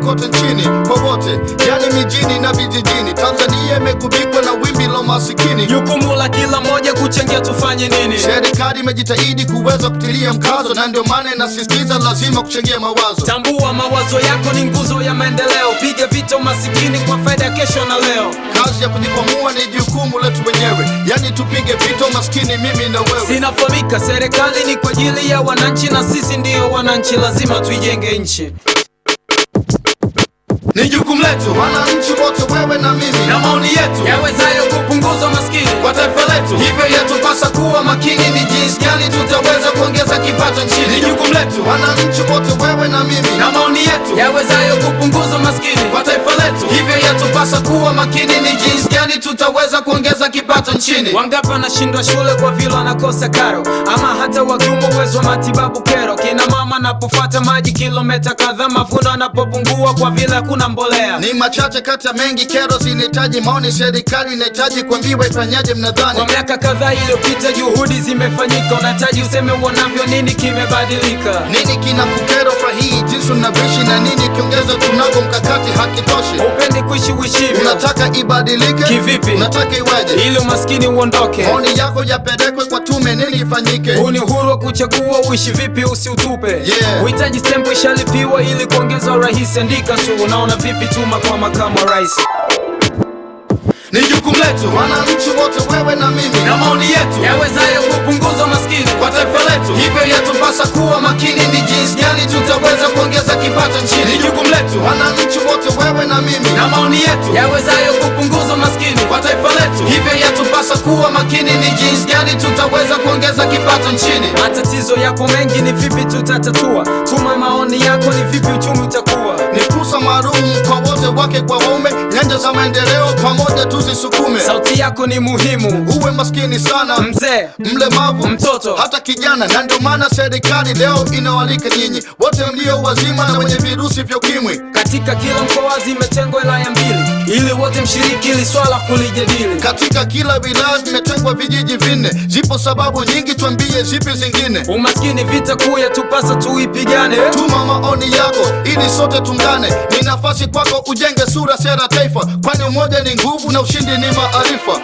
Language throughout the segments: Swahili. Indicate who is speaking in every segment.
Speaker 1: kote nchini popote, yani mijini na vijijini. Tanzania imegubikwa na wimbi la masikini.
Speaker 2: Jukumu la kila mmoja kuchangia tufanye nini?
Speaker 1: Serikali imejitahidi kuweza kutilia mkazo, na ndio maana inasisitiza lazima kuchangia mawazo.
Speaker 2: Tambua mawazo yako ni nguzo ya maendeleo. Piga vita umasikini kwa faida ya kesho na leo.
Speaker 1: Kazi ya kujikwamua ni jukumu letu wenyewe, yani tupige vita umaskini, mimi na wewe.
Speaker 2: Sinafahamika, serikali ni kwa ajili ya wananchi na sisi ndiyo wananchi, lazima tuijenge nchi.
Speaker 1: Ni jukumu letu wananchi wote, wewe na mimi, na maoni yetu
Speaker 2: Yawezayo kupunguza umaskini
Speaker 1: kwa taifa letu. Hivyo yatupasa kuwa makini, ni jinsi gani tutaweza kuongeza kipato nchini. Ni jukumu letu wananchi wote, wewe na mimi, na maoni yetu
Speaker 2: yawezayo kupunguza umaskini
Speaker 1: kwa taifa letu. Hivyo yatupasa kuwa makini, ni jinsi gani tutaweza kuongeza kipato nchini.
Speaker 2: Wangapi wanashindwa shule kwa vile wanakosa karo, ama hata wakiumo uwezo wa matibabu kero. Kina mama napofuata maji kilomita kadhaa, mavuno yanapopungua kwa vile hakuna mbolea.
Speaker 1: Ni machache kati ya mengi, kero zinahitaji maoni. Serikali inahitaji kuambiwa ifanyaje, mnadhani?
Speaker 2: Kwa miaka kadhaa iliyopita juhudi zimefanyika, unahitaji useme uonavyo, nini kimebadilika?
Speaker 1: Nini kina kukero fahii jinsi unavyoishi na nini kiongeza tunako mkakati hakitoshi?
Speaker 2: Upendi kuishi uishivyo
Speaker 1: Unataka ibadilike
Speaker 2: Kivipi?
Speaker 1: Unataka iweje?
Speaker 2: ili umaskini uondoke.
Speaker 1: Maoni yako yapelekwe kwa tume, nini ifanyike?
Speaker 2: Huu ni uhuru wa kuchagua uishi vipi, usiutupe.
Speaker 1: Yeah.
Speaker 2: Uhitaji stempu ishalipiwa ili kuongeza urahisi. Andika tu, unaona vipi? Tuma kwa makamu wa rais.
Speaker 1: Ni jukumu letu wananchi wote, wewe na mimi, na maoni yetu
Speaker 2: Yawezayo kupunguza umaskini
Speaker 1: kwa taifa letu. Hivyo yatupasa kuwa makini, ni jinsi gani tutaweza kuongeza kipato nchini. Ni jukumu letu wananchi wote, wewe na mimi, na maoni yetu
Speaker 2: yawezayo kupunguza umaskini
Speaker 1: kwa taifa letu. Hivyo yatupasa kuwa makini, ni jinsi gani tutaweza kuongeza kipato nchini.
Speaker 2: Matatizo yako mengi, ni vipi tutatatua? Tuma maoni yako, ni vipi uchumi utakuwa?
Speaker 1: Ni fursa maalum kwa wote, wake kwa waume, nyanja za maendeleo pamoja tuzisukume.
Speaker 2: Sauti yako ni muhimu,
Speaker 1: Uwe maskini sana,
Speaker 2: mzee,
Speaker 1: mlemavu,
Speaker 2: mtoto.
Speaker 1: hata kijana, na ndio maana serikali leo inawalika nyinyi wote mlio wazima na wenye virusi vya ukimwi.
Speaker 2: Katika kila mkoa zimetengwa wilaya mbili, ili wote mshiriki ili swala kulijadili.
Speaker 1: Katika kila wilaya vimetengwa vijiji vinne. Zipo sababu nyingi, tuambie zipi zingine.
Speaker 2: Umaskini vita kuu yatupasa tuipigane.
Speaker 1: Tuma maoni yako ili sote tungane. Ni nafasi kwako ujenge sura, sera, taifa, kwani umoja ni nguvu na ushindi ni maarifa.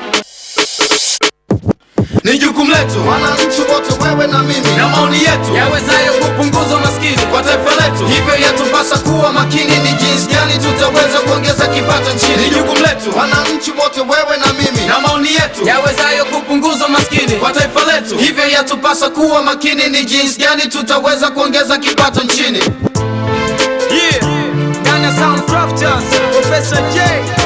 Speaker 1: Ni jukumu letu wananchi wote, wewe na mimi, na maoni yetu
Speaker 2: Yawezayo kupunguza umaskini
Speaker 1: kwa taifa letu. Hivyo yatupasa kuwa makini, ni jinsi gani tutaweza kuongeza kipato nchini. Ni jukumu letu wananchi wote, wewe na mimi, na maoni yetu
Speaker 2: yawezayo kupunguza umaskini
Speaker 1: kwa taifa letu. Hivyo yatupasa kuwa makini, ni jinsi gani tutaweza kuongeza kipato nchini.
Speaker 2: Yeah. Ghana Sound Crafters, Professor J